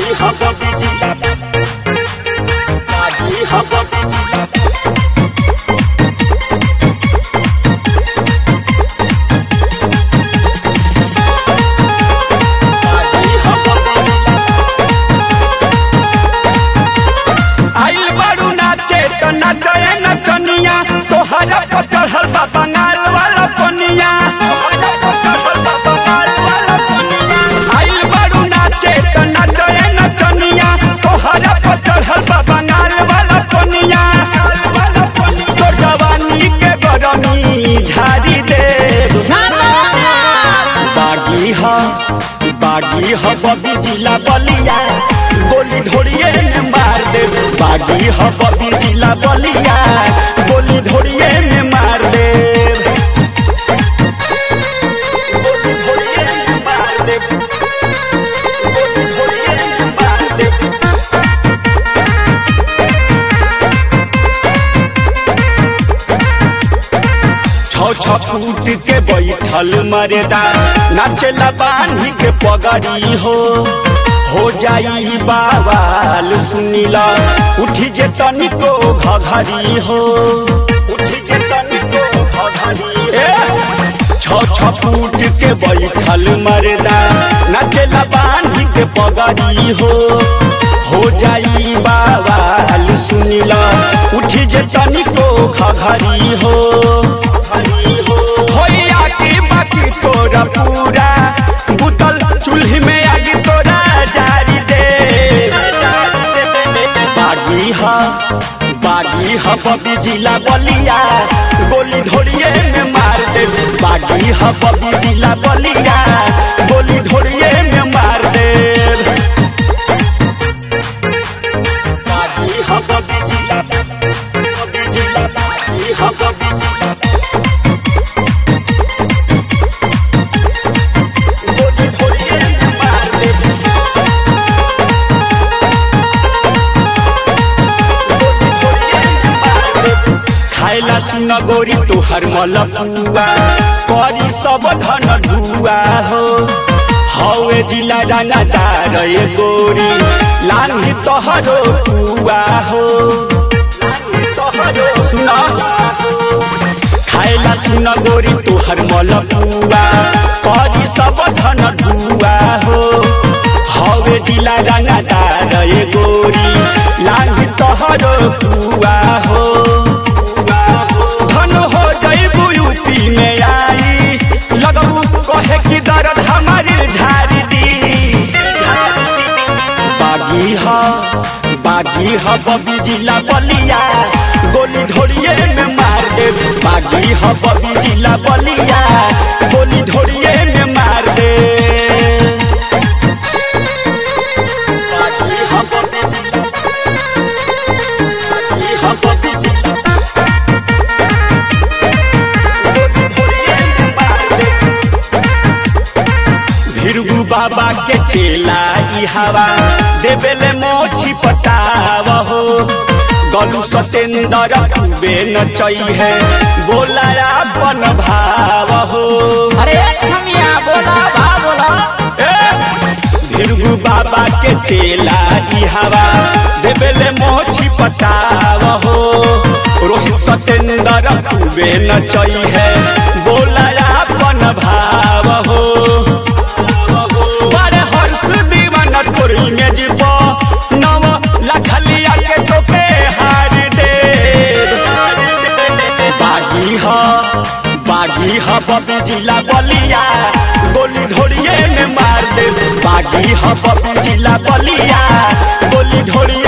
Lagi haba biji Lagi haba biji Lagi haba biji आइल बारू नाचे तो नचए नचनिया तोहरा पर चढ़ल बा बंगाल वाला कनिया तोहरा पर चढ़ल बा बंगाल वाला कनिया आइल बारू नाचे तो नचए नचनिया तोहरा पर चढ़ल बा बंगाल वाला कनिया तो जवानी के गरमी झाड़ी दे बागी ह बागी ह बबी जिला बलिया गोली ढोड़िए में मार दे बागी ह बबी जिला बलिया गोली ढोड़िए में मार दे गोली ढोड़िए में मार दे गोली ढोड़िए में मार दे छौ छौ फूट के बैठल मरेदा नाचेला बान्ही के पगड़ी हो हो जाई बावाल सुनीला उठी जे तनिको घघरी हो उठी जे तनिको घघरी ए छौ छौ फूट के बैठल मरेदा नाचेला बान्ही के पगड़ी हो हो जाई बावाल सुनीला उठी जे तनिको घघरी हो होइया की बाकी तोरा पूरा बुतल चूल्ही में आगी तोरा जारी दे बागी ह बागी ह बबी जिला बलिया गोली ढोड़िए में मार दे बागी ह बबी जिला बलिया गोली ढोड़िए में मार दे बागी ह बबी जिला बबी जिला बागी ह बबी जिला गोली ढोड़िए में मार दे गोली ढोड़िए में मार दे खाइला सुन गोरी तोहर मलपुआ करी सब धन ढुआ हो हवे जिला रंगदार ए गोरी लान्ही तोहरो पुआ हो सुन खाइला सुन गोरी तोहर मलपुआ करी सब धन ढुआ हो हवे जिला रंगदार ए गोरी लान्ही तोहरो पुआ हो धन हो जइबू यूपी में आई लगबू कहे कि दर्द हमारी झाड़ी दी बागी ह बागी ह बबी जिला बलिया गोली ढोड़िए में मार दे बागी ह बबी जिला बलिया गोली ढोड़िए में मार दे बागी ह बबी जिला बागी ह बबी जिला गोली ढोड़िए में मार दे भिरगु बाबा के चेला ई हवा देवेले मोछी पटाव हो गलू सतेंद्र खूबे नचई है बोला अपन भाव हो अरे छमिया बोला बा बोला भिरगु बाबा के चेला ई हवा देवेले मोछी पटाव हो रोहित सतेंद्र खूबे नचई है बोला अपन भाव हो बड़े हर्ष दीवाना तोर इमेज पो नव लखलिया के तोके हार दे बागी ह बागी ह बबी जिला बलिया गोली ढोड़िए में मार दे बागी ह बबी जिला बलिया गोली ढोड़िए